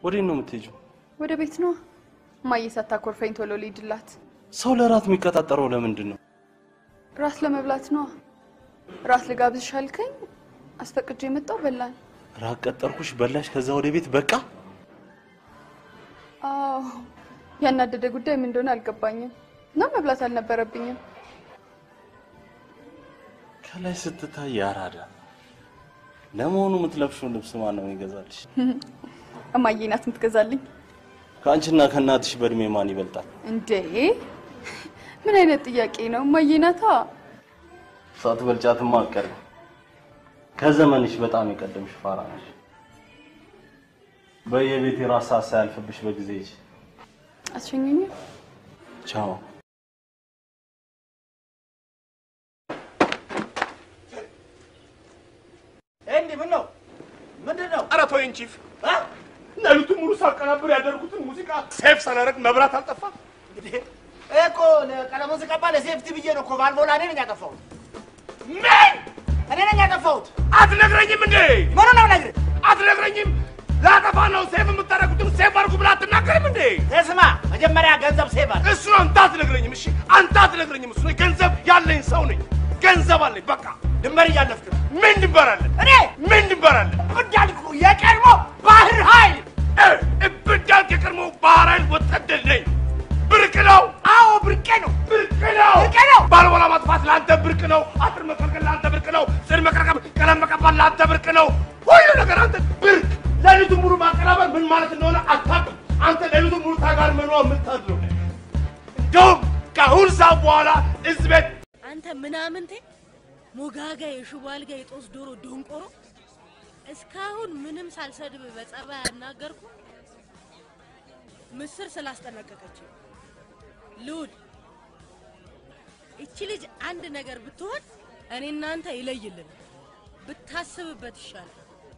ወዴት ነው የምትሄጂው? ወደ ቤት ነው እማዬ ሳታኮርፈኝ ቶሎ ልሂድላት። ሰው ለራት የሚቀጣጠረው ለምንድን ነው? ራት ለመብላት ነው። ራት ልጋብዝሽ አልከኝ፣ አስፈቅጄ የመጣው በላን። ራት ቀጠርኩሽ፣ በላሽ፣ ከዛ ወደ ቤት በቃ። አዎ ያናደደ ጉዳይ ምን እንደሆነ አልገባኝም እና መብላት አልነበረብኝም። ከላይ ስትታይ ያራዳ። ለመሆኑ የምትለብሽውን ልብስ ማን ነው የሚገዛልሽ? እማዬ ናት የምትገዛልኝ። ከአንቺና ከእናትሽ በእድሜ ማን ይበልጣል? እንዴ ምን አይነት ጥያቄ ነው? እማዬ ናታ። ሳትበልጫትማ አትቀርም። ከዘመንሽ በጣም የቀደምሽ ፋራ ነሽ። በየቤት የራስ ሰዓት ሳያልፍብሽ በጊዜ ሂጂ። አትሸኙኝም? ቻው። እንዲህ ምን ነው ምንድን ነው? ኧረ ተወኝ ቺፍ። ሌሊቱን ሙሉ ሳቀናብር ያደርጉትን ሙዚቃ ሴፍ ሳላደርግ መብራት አልጠፋም። እንዴ እኮ ቀለሙን ስቀባ ለሴፍቲ ብዬ ነው እኮ ባልቦላ እኔ ነኝ ያጠፋሁት። ምን እኔ ነኝ ያጠፋሁት። አትነግረኝም እንዴ? ምኑ ነው ነግር አትነግረኝም? ላጠፋ ነው ሴፍ የምታደርጉትን ሴፍ አድርጉ ብላ አትናገርም እንዴ? ስማ መጀመሪያ ገንዘብ ሴቭ አድርግ። እሱ አንተ አትነግረኝም። እሺ አንተ አትነግረኝም። እሱ ገንዘብ ያለኝ ሰው ነኝ። ገንዘብ አለኝ። በቃ ድንበር እያለፍክ ነው። ምን ድንበር አለን? እኔ ምን ድንበር አለን? እንዳልኩ የቀድሞ ባህር ኃይል እብዳልክ የቀድሞ ባህር ኃይል ወታደር ነኝ። ብርቅ ነው። አዎ ብርቄ ነው። ብርቅ ነው። ብርቄ ነው። ባልቦላ ማጥፋት ለአንተ ብርቅ ነው። አጥር መከልከል ለአንተ ብርቅ ነው። ጽድ መቀረቀብ፣ ቀለም መቀባት ለአንተ ብርቅ ነው። ሁሉ ነገር አንተ ብርቅ። ሌሊቱን ሙሉ ማቀናበር ምን ማለት እንደሆነ አታውቅም። አንተ ሌሊቱን ሙሉ ታጋር መኖ የምታድረው እንደውም ከአሁን ሰዓት በኋላ እዚህ ቤት አንተ ምናምንቴ ሞጋጋ የሽቦ አልጋ የጦስ ዶሮ ደንቆሮ እስካሁን ምንም ሳልሰድብ በጸባይ ያናገርኩ ምስር ስላስጠነቀቀች ልውድ እቺ ልጅ አንድ ነገር ብትሆን እኔ እናንተ ይለይልን ብታስብበት ይሻላል።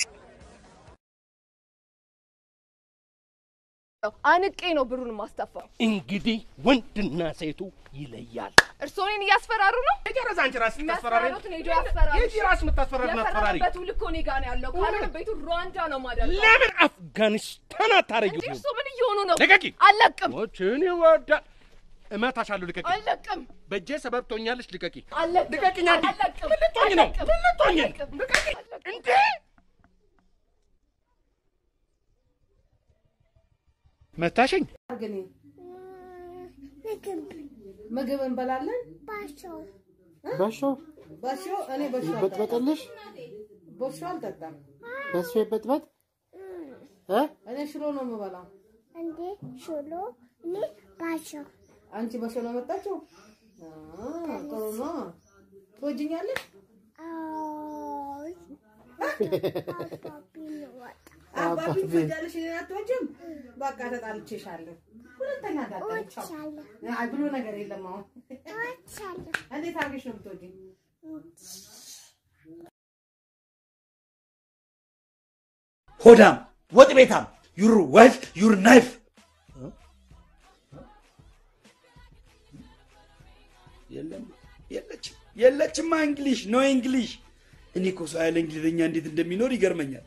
አንቄ ነው ብሩን ማስተፋው። እንግዲህ ወንድና ሴቱ ይለያል። እርስዎ እኔን እያስፈራሩ ነው? የጨረሰ አንቺ ራስሽ የምታስፈራሪ የሚያስፈራሩትን ሄዶ ያስፈራሩ። የጂ ራስሽ የምታስፈራሪ አስፈራሪ የፈረመበት ውል እኮ እኔ ጋር ነው ያለው። ካልሆነ ቤቱ ሩዋንዳ ነው ማደርገው። ለምን አፍጋኒስታን አታረጊው? እንዴ እርስዎ ምን እየሆኑ ነው? ልቀቂ! አልለቅም፣ ሞችን ይወዳል። እመታሻለሁ። ልቀቂ! አልለቅም፣ በእጄ ሰበብ ትሆኛለሽ። ልቀቂ! አልለቅም፣ ልቀቂኝ! አንዴ! አልለቅም፣ ምን ልትሆኝ ነው? አልለቅም፣ ምን ልትሆኝ ነው? አልለቅም። ልቀቂ! እንዴ! መታሸኝ? ግን ምግብ እንበላለን። በሾ በሾ እኔ በሾ ይበጥበጥልሽ፣ በሾ አልጠጣም። በሶ ይበጥበጥ እ እኔ ሽሮ ነው የምበላው። እንዴ ሽሎ እኔ ባሾ አንቺ በሾ ነው የመጣችው? አ፣ ጥሩ ነው። ትወጂኛለሽ? አይ አባቢ ወጣ አባቢ ትወጃለሽ፣ እኔን አትወጂም? በቃ ተጣልቼሻለሁ። ሁለተኛ እንዳታይቻው። እወድሻለሁ አይ ብሎ ነገር የለም አሁን። እወድሻለሁ እንዴት አድርገሽ ነው የምትወጂኝ? ሆዳም ወጥ ቤታም ዩር ዋይፍ ዩር ናይፍ የለም የለችም የለችማ እንግሊሽ ኖ እንግሊሽ እኔ እኮ ሰው ያለ እንግሊዝኛ እንዴት እንደሚኖር ይገርመኛል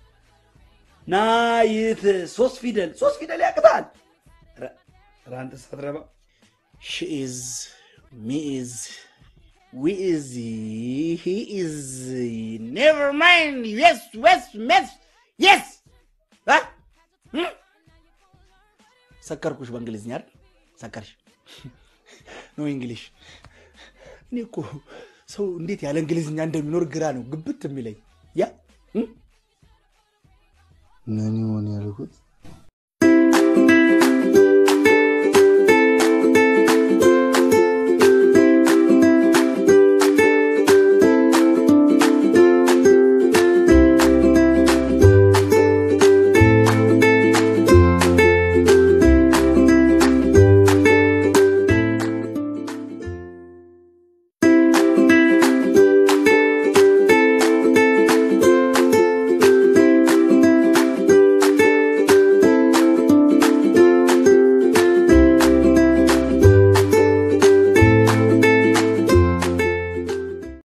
ናይት ሶስት ፊደል ሶስት ፊደል ያቅታል ረ- ረ አንተ ሳትረባ ሺ ኢዝ ሚ ኢዝ ዊ ኢዝ ሂ ኢዝ ኔቨር ማይንድ የስ ወስ መስ የስ ሰከርኩሽ በእንግሊዝኛ አይደል ሰከርሽ ኖ እንግሊሽ እኔ እኮ ሰው እንዴት ያለ እንግሊዝኛ እንደሚኖር ግራ ነው ግብት የሚለኝ ያ ምን ይሆን ያልኩት